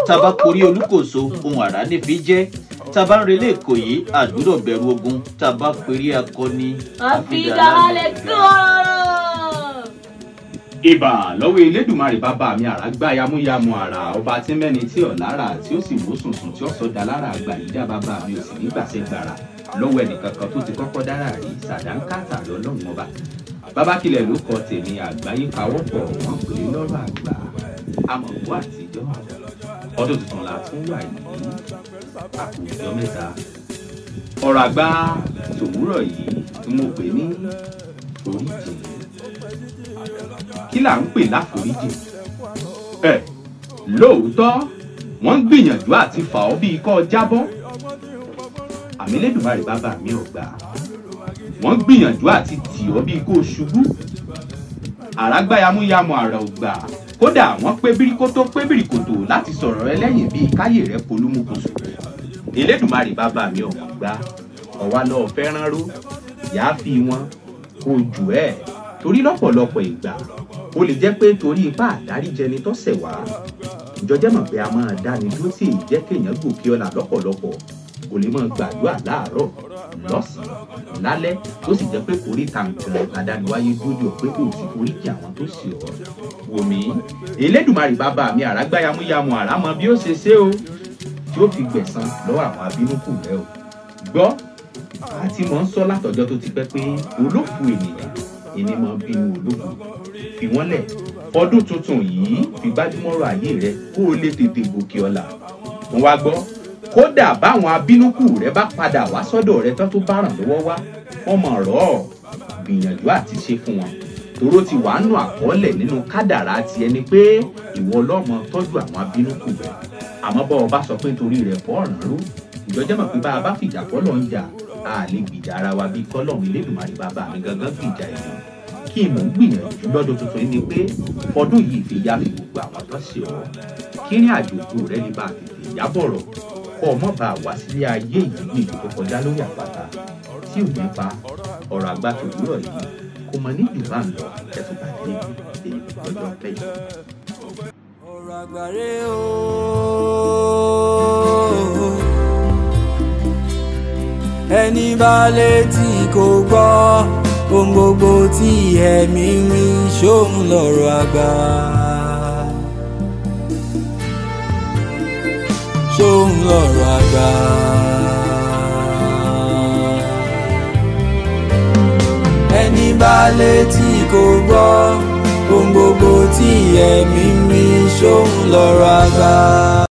tábà korí olúkòso ohun àrá nífi jẹ́ tábà ń relé èkó yìí àdúrò bẹ̀rù ogun tábà perí akọni àfidàlẹ̀ kọ́rọ̀. ìbà lọ́wọ́ elédùnmarè bàbá mi àràgbá yamuyamu àrà ọba tí mẹ́ni tí ọ̀ lára tí ó sì wò sùnsùn tí ó sọ da lára àgbà yìí dá bàbá mi ò sì ní gbàṣẹ gbàrà lọ́wọ́ ẹnìkankan tó ti kọ́kọ́ dára rí sàdánkátà lọ́lọ́run ọba bàbá kilẹ̀ ló kọ tèmi àgbáyé pawọ́pọ̀ wọ́n pè é lọ́rọ̀ àgbà amọ̀gbọ́ àtijọ́ ọdún tuntun la tún wà yìí àkùnjọ mẹ́ta ọ̀rọ̀ àgbà tòwúrọ̀ yìí tí mo pè ní oríjì kí là ń pè láforíjì ẹ lóòótọ́ wọ́n ń gbìyànjú àti fà ọ́ bíi kọ́ jábọ́ àmì lẹ́dùnmarè bàbá mi ò gbà wọ́n ń gbìyànjú àti tì ọ́ bíi kó o ṣubú àràgbá yamuyamu àrà ò gbà kódà wọ́n pé bíríkótó pé bíríkòtò láti sọ̀rọ̀ rẹ lẹ́yìn bíi káyè rẹ polúmúkúsù elédùnmarè bàbá mi ò gbà ọ̀wá lọ́ọ́ fẹ́ràn ró yàá fi wọn kó jù ẹ́ torí lọ́pọ̀lọpọ̀ ìgbà ó lè jẹ́ pé torí ipá àdáríjẹni tó ṣẹ̀ wá ìjọjẹ́ mọ̀ pé a máa dáni dúró tí èyí jẹ́ kéèyàn gòkè ọ̀la lọ́pọ̀lọpọ̀ kò lè máa gbàdúrà láàárọ̀ lọ́sàn-án lálẹ́ tó sì jẹ́ pé kórè tàǹtàn adániwáyé dúró pé kò sí foríjì àwọn tó sì ọ́ wòmí elédùnmarè bàbá mi àràgbá yamuyamu àràmọ bí ó ṣe ṣe o tí ó fi gbẹ̀san lọ́wọ́ àwọn abínúkù rẹ o gbọ́ àti mọ̀ ń sọ látọjọ́ tó ti pẹ́ pé olókùú ènìyàn ìní máa ń bínú olókùú fi wọ́n lẹ̀ ọdún tuntun yìí fi gbájúmọ́rọ̀ ayé rẹ kó o lè tètè gòkè ọ̀la mo wá gbọ́ kódà báwọn abínúkù rẹ bá padà wá sọ́dọ̀ rẹ tán tó bá ràn lọ́wọ́ wá wọ́n mọ̀ rọ̀ ọ́ gbìyànjú àti ṣe fún wọn tòró ti wàá nù àkọọ́lẹ̀ nínú kádàrá ti ẹni pé ìwọ ọlọ́mọ tọ́jú àwọn abínúkù rẹ àmọ́ bọ́ ọ bá sọ pé nítorí rẹ̀ fọ́ ọ̀ràn ró ìjọjẹ́ mọ̀ pé bá a bá fìjà kọ́lọ̀ ń jà a lè gbìjà ara wa bí kọ́lọ̀ Elédùmarè bàbá mi gangan gbìjà ẹ̀mí kí mò ń gbìyànjú lọ́dún tuntun yìí ni pé ọdún yìí fi yá fi gbogbo àwọn tó ṣe ọ́ kí ní àjòkú rẹ lè bá a tètè yábọ̀rọ̀ kọ́ ọ mọ́ bá a wá sílé ayé yìí ní ìlú tó kọjá lórí àpáta tí ò ní pa ọ̀rọ̀ àgbà tòwúrọ̀ yìí kò mọ ní jù bá ń lọ ẹ̀sùn pàdé èyí lọ́jọ́ pẹ́ yìí. ọ̀rọ̀ àgbàre o. ẹni bá létí kò gbọ́ ohun gbogbo tí ẹ̀mí mi ṣóun lọ̀rọ̀ àgbà. ṣóun lọ̀rọ̀ àgbà. ẹni bá létí kò gbọ́ ohun gbogbo tí ẹ̀mí mi ṣóun lọ̀rọ̀ àgbà.